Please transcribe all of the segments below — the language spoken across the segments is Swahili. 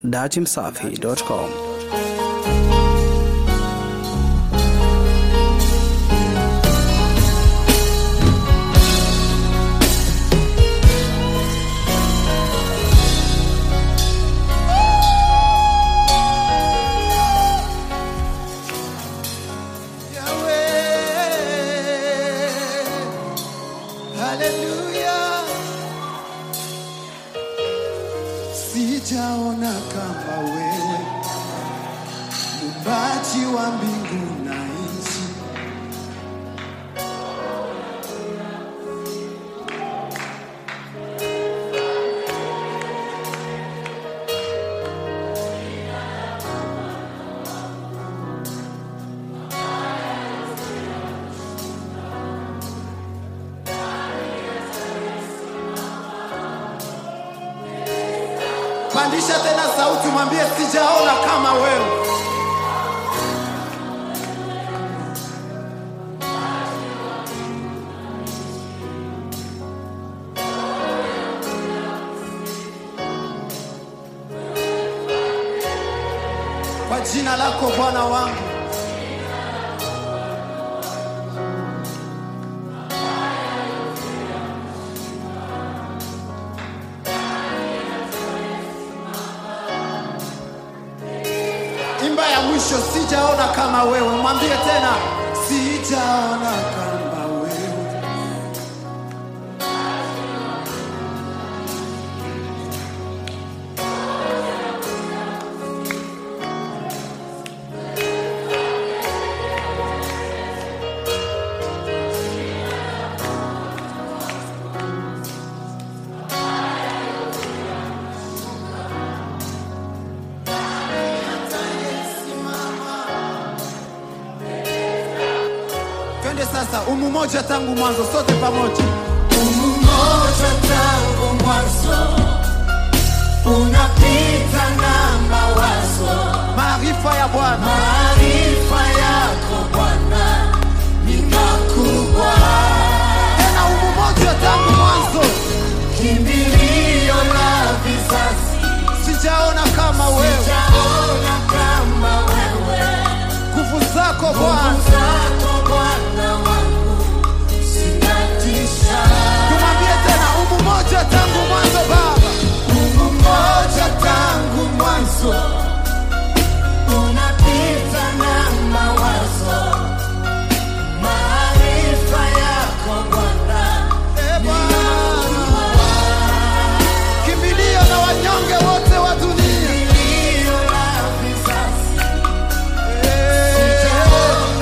datimsafi.com. Haleluya, sijaona kama wewe, muumbaji wa mbingu na nchi. Pandisha tena sauti, mwambie sijaona kama wewe. Kwa jina lako Bwana wangu, imba ya mwisho, sijaona kama wewe. Mwambie tena, sijaona kama wewe. Twende sasa, umu moja tangu mwanzo, sote pamoja. Umoja tangu mwanzo unapita na mawazo, Maarifa ya Bwana maarifa yako Bwana ni makubwa, tena, umu moja tangu mwanzo, kimbilio la vizazi. sijaona kama wewe. Sijaona kama wewe, Nguvu zako nguvu Bwana, zako Bwana wangu zinatisha. tumwambie tena, umu moja tangu mwanzo Baba, Mungu mmoja tangu mwanzo unapita na mawazo, maarifa yako Bwana e Bwana, kimbilio na wanyonge wote wa dunia. iliyo la vizazi. Eh, Sijaona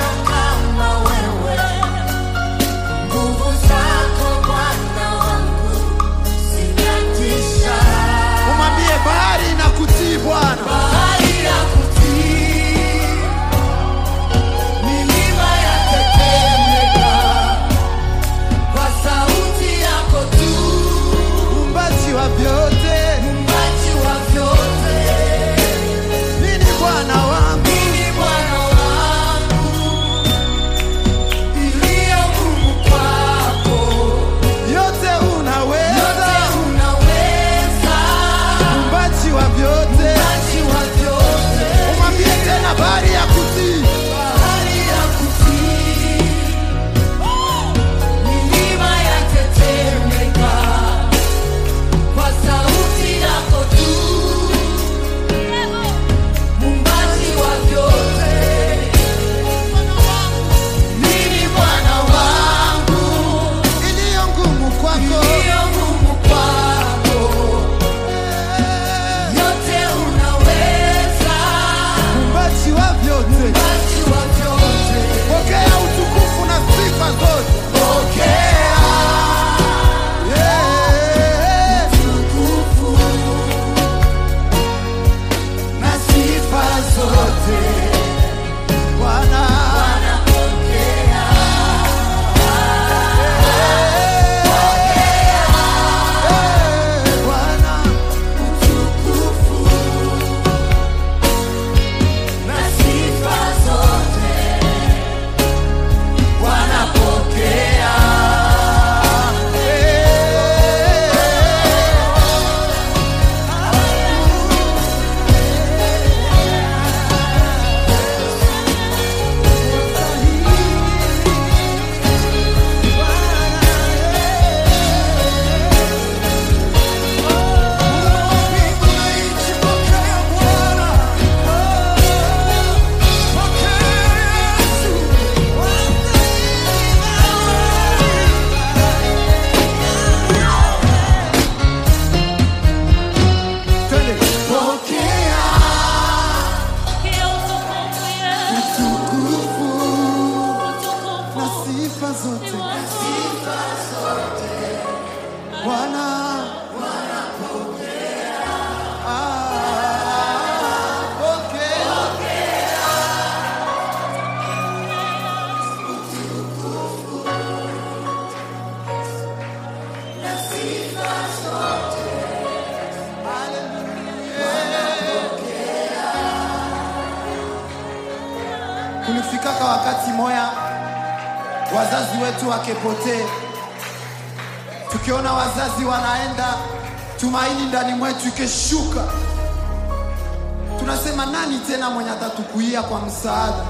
kulifikaka wakati moya wazazi wetu wakepotee, tukiona wazazi wanaenda, tumaini ndani mwetu ikeshuka, tunasema nani tena mwenye atatukuia kwa msaada?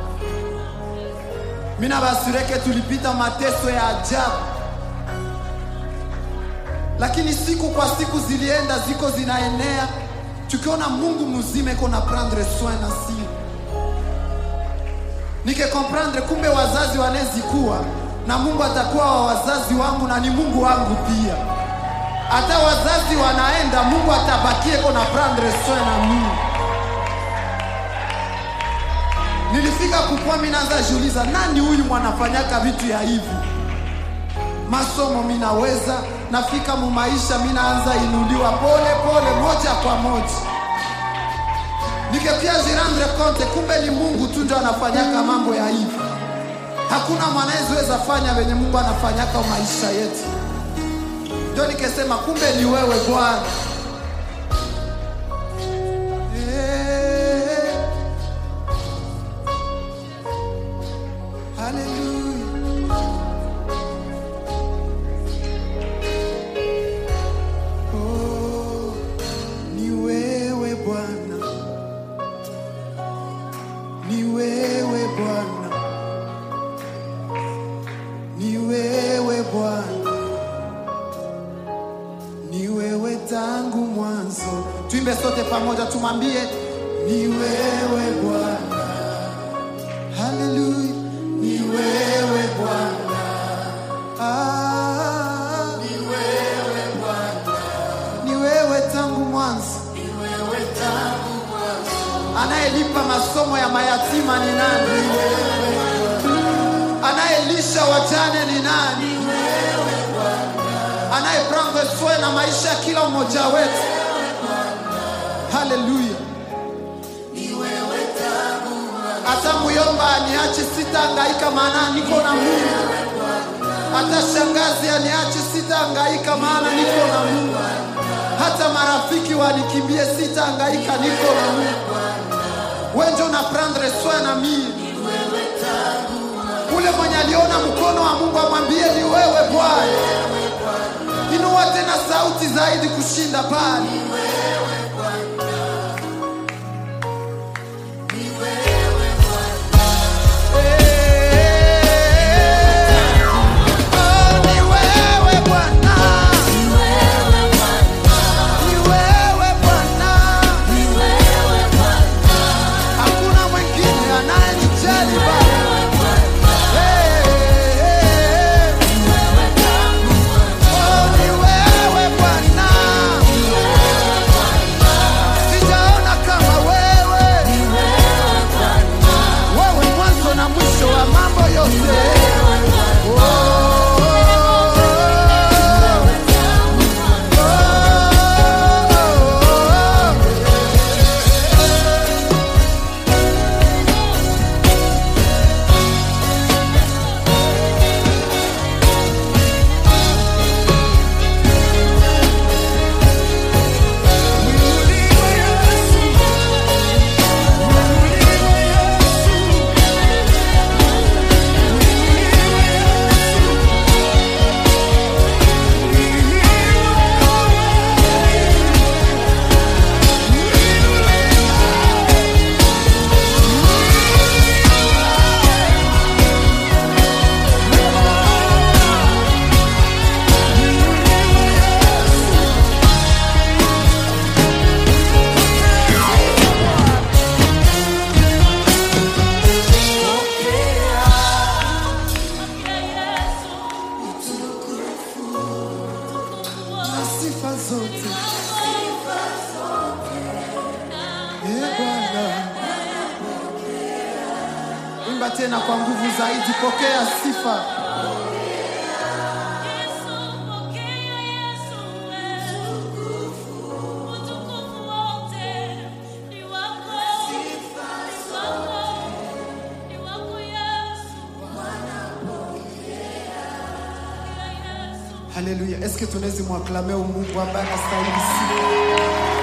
Mina basureke tulipita mateso ya ajabu, lakini siku kwa siku zilienda ziko zinaenea, tukiona Mungu mzima iko na prendre soin na si nike comprendre, kumbe wazazi wanezikuwa na Mungu atakuwa wa wazazi wangu na ni Mungu wangu pia. Hata wazazi wanaenda, Mungu atabakie iko na prendre soin na mimi. Nilifika kukua, mimi naanza jiuliza, nani huyu mwanafanyaka vitu ya hivi? Masomo minaweza, nafika mu maisha, mimi naanza inuliwa pole pole, moja kwa moja, nikepia jirandre konte, kumbe ni Mungu tu ndio anafanyaka mambo ya hivi. Hakuna mwanaezeweza fanya venye Mungu anafanyaka maisha yetu. Ndio nikesema kumbe ni wewe Bwana. Eh. Hallelujah. Oh, ni wewe Bwana, ni wewe Bwana, ni wewe Bwana, ni wewe tangu mwanzo. Tuimbe sote pamoja, tumwambie ni wewe Bwana. Haleluya, ni wewe Bwana. Ah, ni wewe Bwana, ni wewe tangu mwanzo. Anayelipa masomo ya mayatima ni nani? Anayelisha wajane ni nani? Anayeprangwe soe na maisha ya kila mmoja wetu. Haleluya. Hata muyomba aniache, sitahangaika maana niko na Mungu. Hata shangazi aniache, sitahangaika maana niko na Mungu. Hata marafiki wanikimbie, sitahangaika, niko na Mungu. Wewe ndio una prendre soin na mimi. Ule mwenye aliona mkono wa Mungu amwambie ni wewe Bwana. Inua tena sauti zaidi kushinda pale. Oh, ni wewe Bwana. Ni wewe Bwana. Hakuna mwingine anayenijali Baba. Hey, hey, hey. Oh, ni wewe Bwana. Sijaona kama wewe. Wewe mwanzo na mwisho wa mambo yote. Oh, oh, oh, oh. na sifa zote Ee Bwana. Imba tena kwa nguvu zaidi, pokea sifa. Haleluya! Eske tunaweza mwaklame Mungu ambaye anastahili sifa?